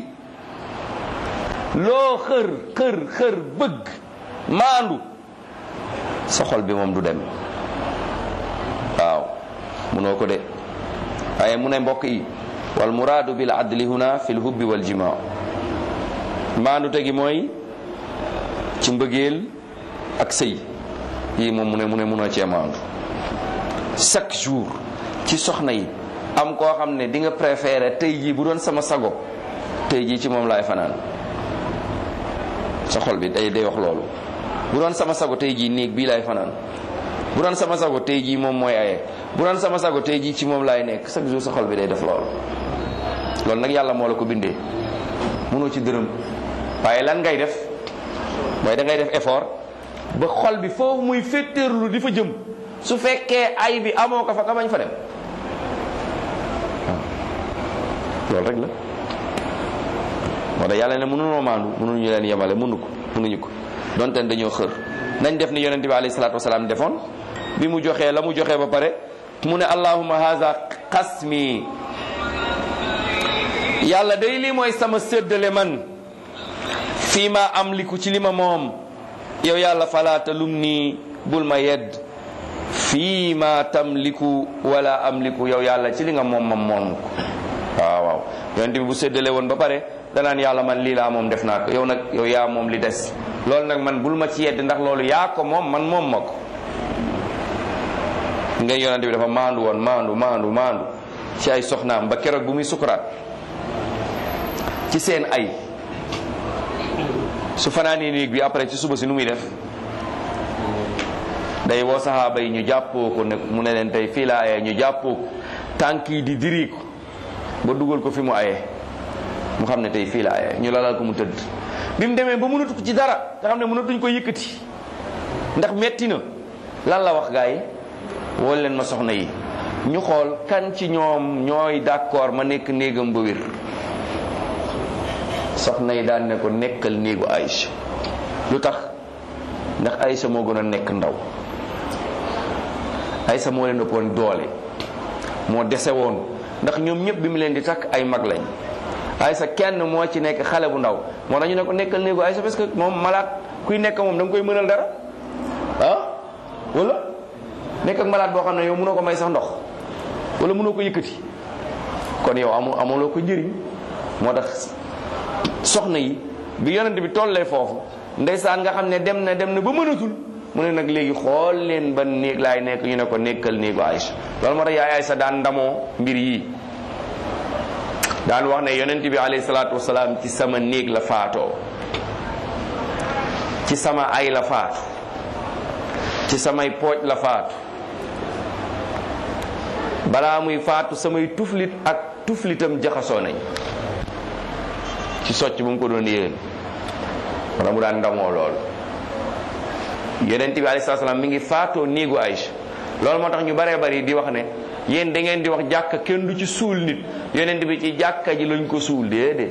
loo xër xër xër bëgg maandu sa xol bi moom du dem waaw munoo ko de waaye mu ne mbokk yi wal muraadu bil adli huna fi l hubbi wal jima maandu tegi mooy ci mbëggeel ak sëy yii moom mu ne mu ne munoo cee maandu chaque jour ci soxna yi am koo xam ne di nga préféré tey jii bu doon sama sago tey jii ci moom laay fanaan sa xol bi day day wax loolu bu doon sama sago tey jii néeg bii laay fanaan bu doon sama sago tey jii moom mooy aye bu doon sama sago tey jii ci moom laay nekk chaque jour sa xol bi day def loolu loolu nag yàlla moo la ko bindee mënoo ci dërëm waaye lan ngay def mooy da ngay def effort ba xol bi foofu muy féttéerlu di fa jëm su fekkee ay bi amoo ko fa nga bañ fa dem loolu rek la moo tax yàlla ne mënunoo maandu mënuñu leen yemale mënu ko mënuñu ko donte ne dañoo xër nañ def ni yonent bi alayhi salaatu wasalaam defoon bi mu joxee la mu joxee ba pare mu ne allahumma haza qasmi yàlla day lii mooy sama séddale man fii ma am liku ci li ma moom yow yàlla falaata lum nii bul ma yedd fii ma tamliku wala amliku yow yàlla ci li nga moom ma moom ko waaw waaw yonent bi bu séddale woon ba pare danaan yàlla man lii laa moom def naa ko yow nag yow yaa moom li des loolu nag man bul ma ci yedd ndax loolu yaa ko moom man moom ma ko ngay yonent bi dafa maandu woon maandu maandu maandu ci ay soxnaam ba keroog bu muy sukuraat ci seen ay su fanaanee néeg bi après ci suba si nu muy def day woo saxaaba yi ñu jàppoo ko ne mu ne leen tey fii la ayee ñu jàppoo ko tànk yi di diri ko ba dugal ko fi mu ayee mu xam ne tey fii la ayee ñu lalal ko mu tëdd bi mu demee ba mënatu ko ci dara nga xam ne mënatuñ ko yëkkati ndax metti na lan la wax gaa yi woo leen ma soxna yi ñu xool kan ci ñoom ñooy d'accord ma nekk néegam ba wér soxna yi daan ne ko nekkal néegu Aïcha lu tax ndax Aïcha moo gën a nekk ndaw Aïcha moo leen ëppoon doole moo dese woon ndax ñoom ñëpp bi mu leen di takk ay mag lañ Aïcha kenn moo ci nekk xale bu ndaw moo tax ñu ne ko nekkal néegu Aïcha parce que moom malaat kuy nekk moom da nga koy mënal dara ah wala nekk ak malaat boo xam ne yow mënoo ko may sax ndox wala mënoo ko yëkkati kon yow amu amuloo ko njëriñ moo tax soxna yi bi yonent bi tollee foofu ndeysaan nga xam ne dem na dem na ba mënatul mu ne nag léegi xool leen ban néeg laay nekk ñu ne ko nekkal néegu Aïcha loolu moo tax yaay Aïcha daan ndamoo mbir yi daan wax ne yonent bi alayhi salaatu wasalaam ci sama néeg la faatoo ci sama ay la faatu ci samay pooj la faatu balaa muy faatu samay tuflit ak tuflitam jaxasoo nañ ci socc bu mu ko doon yéen wala mu daan ndamoo loolu yonent bi alayhi salaam mi ngi faatoo néegu Aïcha loolu moo tax ñu baree bari di wax ne yéen da ngeen di wax jàkka kenn du ci suul nit yonent bi ci jàkka ji lañ ko suul déedéet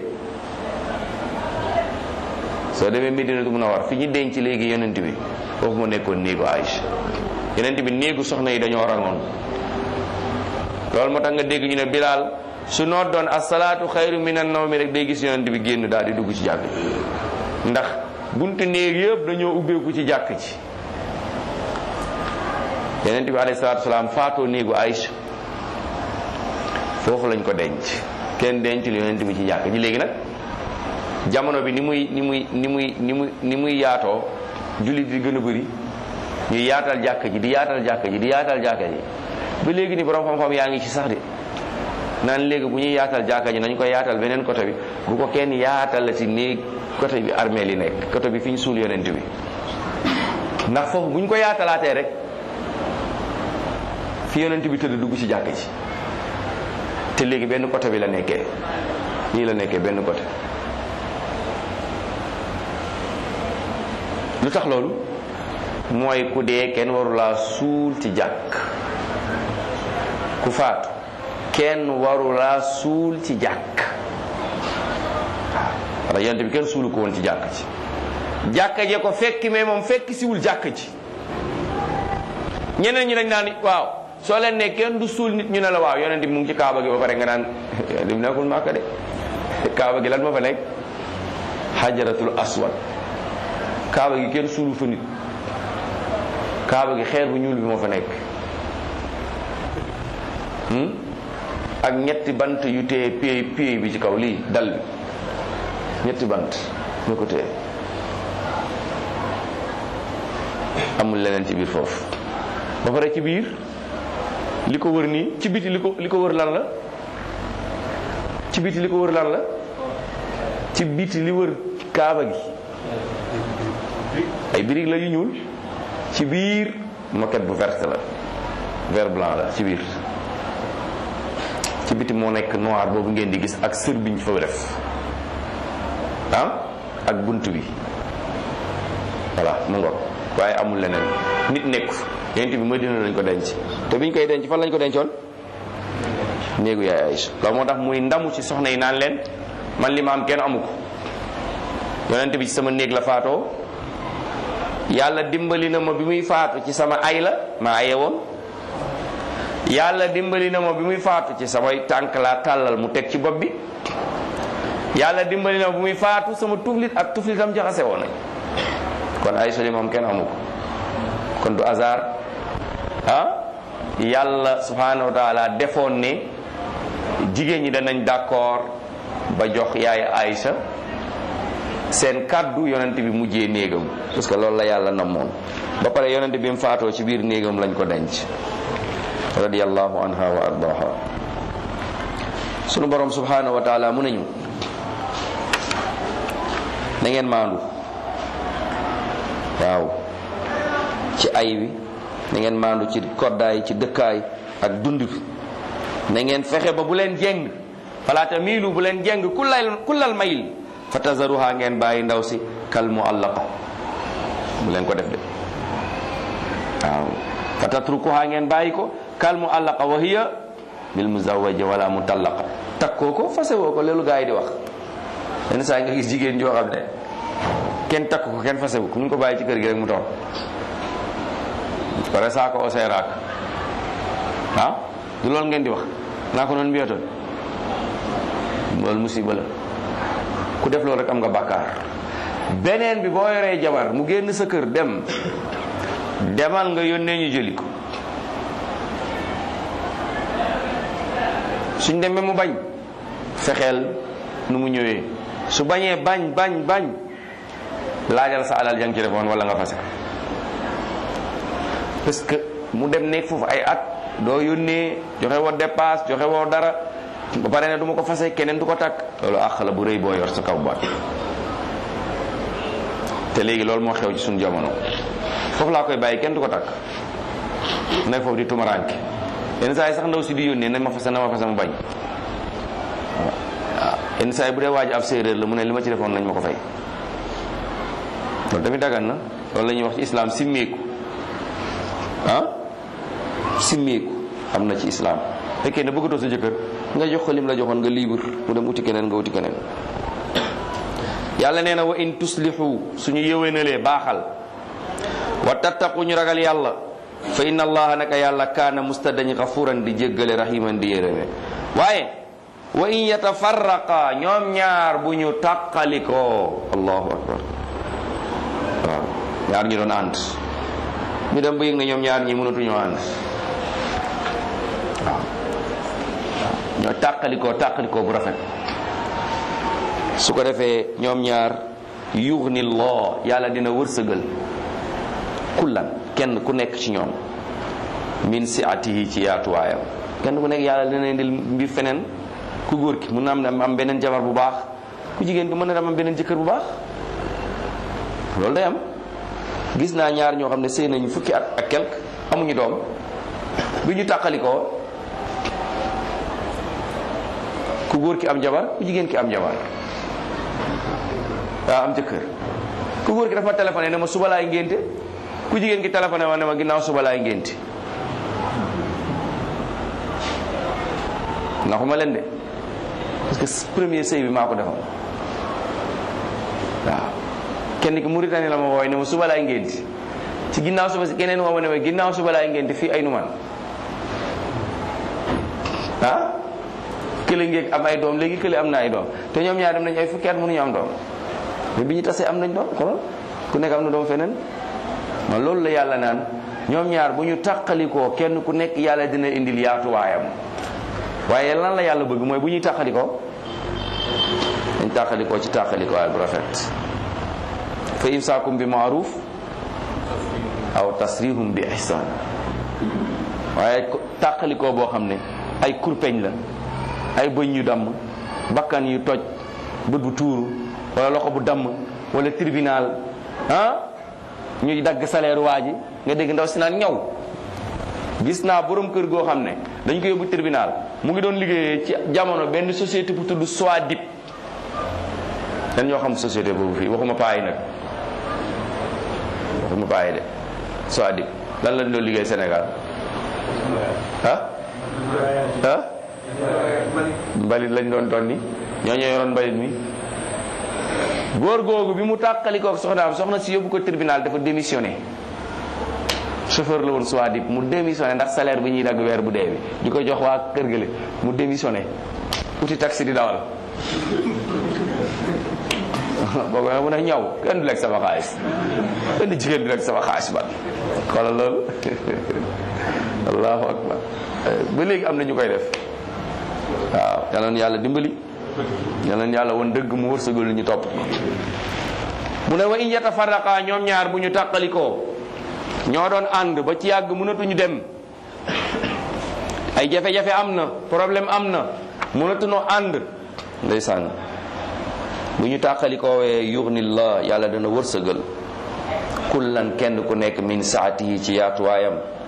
soo demee Medinatu Munawwara fi ñu denc léegi yonent bi foofu mu nekkoon néegu Aïcha yonent bi néegu soxna yi dañoo rangoon loolu moo tax nga dégg ñu ne Bilaal su noot doon asalaatu xayru minan nawmi rek day gis yonent bi génn daal di dugg ci jàkk ji ndax buntu néeg yëpp dañoo ubbeeku ci jàkk ji yonent bi alayhi salaatu salaam faatoo néegu Aïcha foofu lañ ko denc kenn denc lu yonent bi ci jàkk ji léegi nag jamono bi ni muy ni muy ni muy ni muy ni muy yaatoo jullit di gën a bëri ñu yaatal jàkk ji di yaatal jàkk ji di yaatal jàkk ji ba léegi ni borom xam-xam yaa ngi ci sax de naan léegi bu ñuy yaatal jàkka ji nañ ko yaatal beneen côté bi bu ko kenn yaatal la ci néeg côté bi armée li nekk côté bi fi ñu suul yonent bi ndax foofu bu ñu ko yaatalaatee rek fi yonent bi tëdd dugg ci jàkka ji te léegi benn côté bi la nekkee nii la nekkee benn côté lu tax loolu mooy ku dee kenn warulaa suul ci jàkk ku faatu kenn warulaa suul ci jàkk waaw yonent bi kenn suulu ko woon ci jàkk ci jàkka je ko fekki mais moom fekk siwul jàkk ci ñeneen ñi dañ naan waaw soo leen ne kenn du suul nit ñu ne la waaw yonent bi mu ngi ci kaaba gi ba pare nga naan lim nekkul màkka de kaaba gi lan ma fa nekk xajaratul aswad kaaba gi kenn suulu fa nit kaaba gi xeer bu ñuul bi moo fa nekk ak ñetti bant yu téye pied pied bi ci kaw lii dal bi ñetti bant ñu ko téye amul leneen ci biir foofu ba pare ci biir li ko wër nii ci biti li ko li ko wër lan la ci biti li ko wër lan la ci biti li wër kaaba gi ay birig la yu ñuul ci biir moquette bu verte la vert blanc la ci biir ci biti moo nekk noir boobu ngeen di gis ak sër biñ fa def ah ak bunt bi voilà mu ngoog waaye amul leneen nit nekku yonent bi Madina lañ ko denc te biñ koy denc fan lañ ko dencoon néegu yaay Aïcha loolu moo tax muy ndamu ci soxna yi naan leen man li ma am kenn amu ko yonent bi ci sama néeg la faatoo yàlla dimbali na ma bi muy faatu ci sama ay la ma aye woon yàlla dimbali na ma bi muy faatu ci samay tànk laa tàllal mu teg ci bopp bi yàlla dimbali na ma bi muy faatu sama tuflit ak tuflitam jaxase woon nañ kon ay soli moom kenn amu ko kon du hasard ah yàlla subhanahu wa taala defoon ne jigéen ñi danañ d'accord ba jox yaay Aïcha seen kàddu yonent bi mujjee néegam parce que loolu la yàlla namoon ba pare yonent bi mu faatoo ci biir néegam lañ ko denc radiyallahu anha wa ardaha sunu borom subhanahu wa taala mu nañu na ngeen maandu waaw ci ay wi na ngeen maandu ci koddaay ci dëkkaay ak dund na ngeen fexe ba bu leen jeng falaata miilu bu leen jeng kullal kullal mayil fa tazaruha ngeen bàyyi ndaw si kal muallaqa bu leen ko def de waaw fa tatrukuha ngeen bàyyi ko kal muallaqa wa hiya bil muzawaja wala mutallaqa takkoo ko fase woo ko loolu gaa yi di wax yenn saa yi nga gis jigéen joo xam ne kenn takk ko kenn fase wu ko mu ngi ko bàyyi ci kër gi rek mu toog pare saa ko osee raak ah du loolu ngeen di wax naa ko noonu mbiyotoon loolu musiba la ku def loolu rek am nga bàkkaar beneen bi boo yoree jabar mu génn sa kër dem demal nga yónnee ñu jëli ko suñ demee mu bañ fexeel nu mu ñëwee su bañee bañ bañ bañ laajal sa alal jang ci defoon wala nga fase parce que mu dem nekk foofu ay at doo yónnee joxe woo dépasse joxe woo dara ba pare ne du ma ko fase keneen du ko takk loolu àq la bu rëy boo yor sa kaw baat te léegi loolu moo xew ci suñu jamono foofu laa koy bàyyi kenn du ko takk nekk foofu di tumaraanke yenn saa yi sax ndaw si di yónnee nañ ma fase na ma fase mu bañ waaw yenn saa yi bu dee waaj ab séeréer la mu ne li ma ci defoon nañ ma ko fay loolu tamit dagan na loolu la ñuy wax ci islam simmeeku ah simmeeku am na ci islam fekkee ne bëggatoo sa jëkkër nga jox ko lim la joxoon nga libre mu dem uti keneen nga uti keneen yàlla nee na wa in tuslihu suñu yëwénalee baaxal wa tattaqu ñu ragal yàlla fa inna allaha naka yàlla kaana mustadañ gafuran di jéggale rahiman di yërëme waaye wa in yatafarraqa ñoom ñaar bu ñu tàqalikoo allahu akbar waaw ñaar ñu doon ànd ñu dem ba yëg na ñoom ñaar ñi mënatuñoo ànd waaw ñoo tàqalikoo tàqalikoo bu rafet su ko defee ñoom ñaar yughni llah yàlla dina wërsëgal kullan kenn ku nekk ci ñoom min siatihi ci yaatuwaayam kenn ku nekk yàlla dina indil mbir feneen ku góor ki mën na am am beneen jabar bu baax ku jigéen ki mën na am beneen jëkkër bu baax loolu day am gis naa ñaar ñoo xam ne sëy nañu fukki at ak quelque amuñu doom bi ñu tàqalikoo ku góor ki am jabar ku jigéen ki am jabar waaw am jëkkër ku góor ki dafa ma téléphoné ne ma suba laay ngénte ku jigéen ki téléphoné ma ne ma ginnaaw suba laay ngénte naxuma leen de parce que premier sëy bi maa ko defam waaw kenn ki Mauritanie la ma wooy ne ma suba laay ngénti ci ginnaaw suba si keneen woo ma ne ma ginnaaw suba laay ngénti fii ay numan ah kële ngeeg am ay doom léegi kële am na ay doom te ñoom ñaar dem nañ ay fukki at mënuñu am doom mais bi ñu tasee am nañ doom xoolal ku nekk am na doom feneen ma loolu la yàlla naan ñoom ñaar bu ñu tàqalikoo kenn ku nekk yàlla dina indil yaatuwaayam waaye lan la yàlla bëgg mooy bu ñuy tàqalikoo dañ tàqalikoo ci tàqalikoo ay bu rafet fa imsaakum bi maaruf aw tasrihum bi ihsan waaye tàqalikoo boo xam ne ay kurpeñ la ay bëñ yu damm bakkan yu toj bët bu tuuru wala loxo bu damm wala tribunal ah ñuy dagg salaire waa ji nga dégg ndaw si naan ñaw gis naa borom kër goo xam ne dañ ko yóbbu tribunal mu ngi doon liggéeyee ci jamono benn société bu tudd Soadip dañ ñoo xam société boobu fii waxuma paay nag waxuma paay de Soadip lan lañ doon liggéey Sénégal ah ah mbalit lañ doon tonni ñoo ñoo yoroon mbalit mi góor googu bi mu tàqalikook soxnaam soxna si yóbbu ko tribunal dafa démissionné chauffeur la woon soit dip mu démissionné ndax salaire bi ñuy dagg weer bu dee bi di ko jox waa kër gële mu démissionné uti taxi di dawal boo ko mun a ñaw kenn du lekk sama xaalis kenn du jigéen du lekk sama xaalis ba xoolal loolu allahu akbar ba léegi am na ñu koy def waaw yal na yàlla dimbali yal na yàlla woon dëgg mu wërsëgal ñu topp mu ne wa in yatafarraqa ñoom ñaar bu ñu tàqalikoo ñoo doon ànd ba ci yàgg mënatuñu dem ay jafe-jafe am na problème am na mënatuñoo ànd ndeysaan bu ñu tàqalikoowee yughnillah yàlla dana wërsëgal kullan kenn ku nekk min saatihi ci yaatuwaayam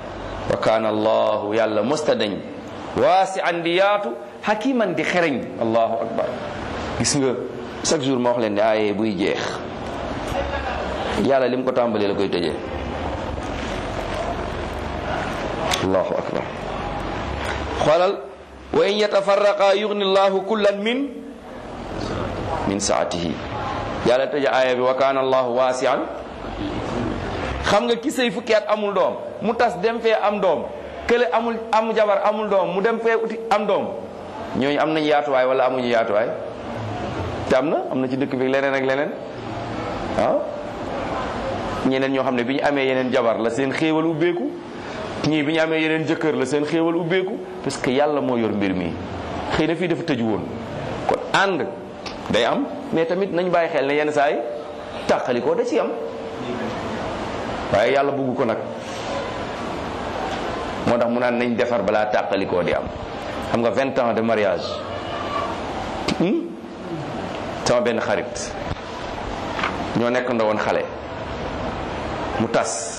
wa kaana allahu yàlla mosta dañ waasi an di yaatu hakiman di xereñ allahu akbar gis nga chaque jour ma wax leen ne aaye buy jeex yàlla lim ko tàmbalee la koy tëjee allahu akbar xoolal wa in yatafarraqa yugni llahu kullan min min saatihi yàlla tëje aaya bi wa kaana allahu waasian xam nga ki sëy fukki at amul doom mu tas dem fee am doom kële amul am jabar amul doom mu dem fee uti am doom ñooñu am nañu yaatuwaay wala amuñu yaatuwaay te am na am na ci dëkk bi leneen ak leneen waaw ñeneen ñoo xam ne bi ñu amee yeneen jabar la seen xéewal ubbeeku ñii bi ñu amee yeneen jëkkër la seen xéewal ubbeeku parce que yàlla moo yor mbir mi xëy na fii dafa tëju woon kon ànd day am mais tamit nañ bàyyi xel ne yenn saa yi tàqalikoo da ci am waaye yàlla bugg ko nag moo tax mu naan nañ defar balaa tàqalikoo di am xam nga vingt ans de mariage sama benn xarit ñoo nekk ndawoon xale mu tas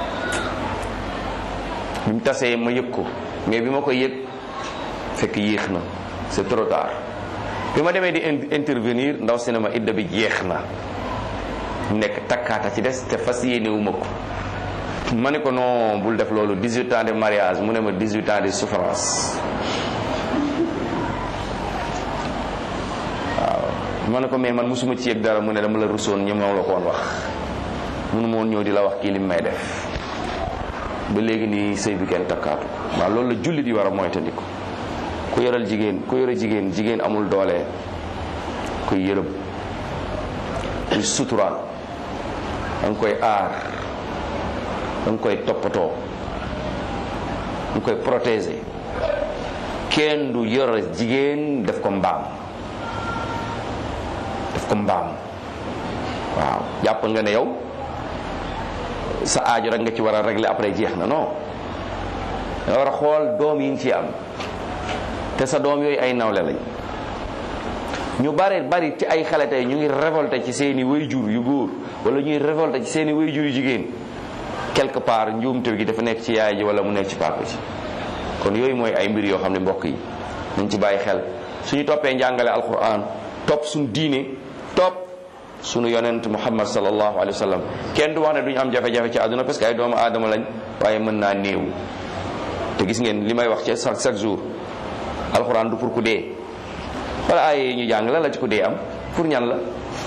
bi mu tasee ma yëg ko mais bi ma koy yëg fekk yéex na c'est trop tard bi ma demee di intervenir ndaw cinéma idda bi jeex na mu nekk takkaata ci des te fas yéene wu ma ko ma ne ko non bul def loolu 18 ans de mariage mu ne ma 18 ans de souffrance waaw ma ne ko mais man mosuma ci yëg dara mu ne dama la rusoon ñoom la ko woon wax mënu ma woon ñëw di la wax kii li may def ba léegi nii sëy bi kenn takkaatu waaw loolu la jullit yi war a moytandiku ku yoral jigéen ku yore jigéen jigéen amul doole kuy yërëm kuy suturaal da nga koy aar da nga koy toppatoo da nga koy protéger kenn du yore jigéen def ko mbaam def ko mbaam waaw jàpp nga ne yow sa aajo rek nga ci war a régler après jeex na non nga war a xool doom yi ñu ci am te sa doom yooyu ay nawle lañ ñu bari bari ci ay xale tey ñu ngi révolté ci seeni wayjur yu góor wala ñuy révolté ci seeni wayjur yu jigéen quelque part njuumte gi dafa nekk ci yaay ji wala mu nekk ci papa ji kon yooyu mooy ay mbir yoo xam ne mbokk yi nañ ci bàyyi xel suñu toppee njàngale alquran topp suñu diine topp sunu yonent muhammad sallallahu alayhi wa sallam kenn du wax ne duñu am jafe-jafe ci àdduna parce que ay doomu aadama lañ waaye mën naa néew te gis ngeen li may wax ci chaque chaque jour alxuraan du pour ku dee wala ay yi ñu jàng la la ci ku dee am pour ñan la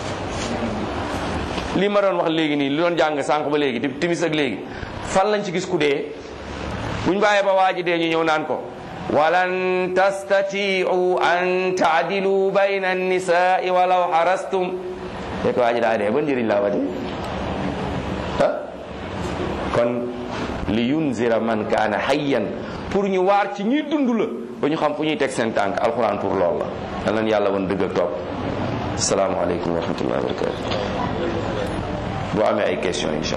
li ma doon wax léegi nii li doon jàng sànq ba léegi timis ak léegi fan lañ ci gis ku dee buñ bàyyee ba waa ji dee ñu ñëw naan ko walan tastatiu an taadilu bayna annisaai walaw xarastum fekk waa ji daa dee ba njëriñ laa wati ah kon li yunzira man kaana hayyan pour ñu waar ci ñuy dund la ba ñu xam fu ñuy teg seen tànk alxuraan pour lool la dal nañ yàlla woon dëgg ak topp asalaamaaleykum wa rahmatullahi wa barakatu boo amee ay question insha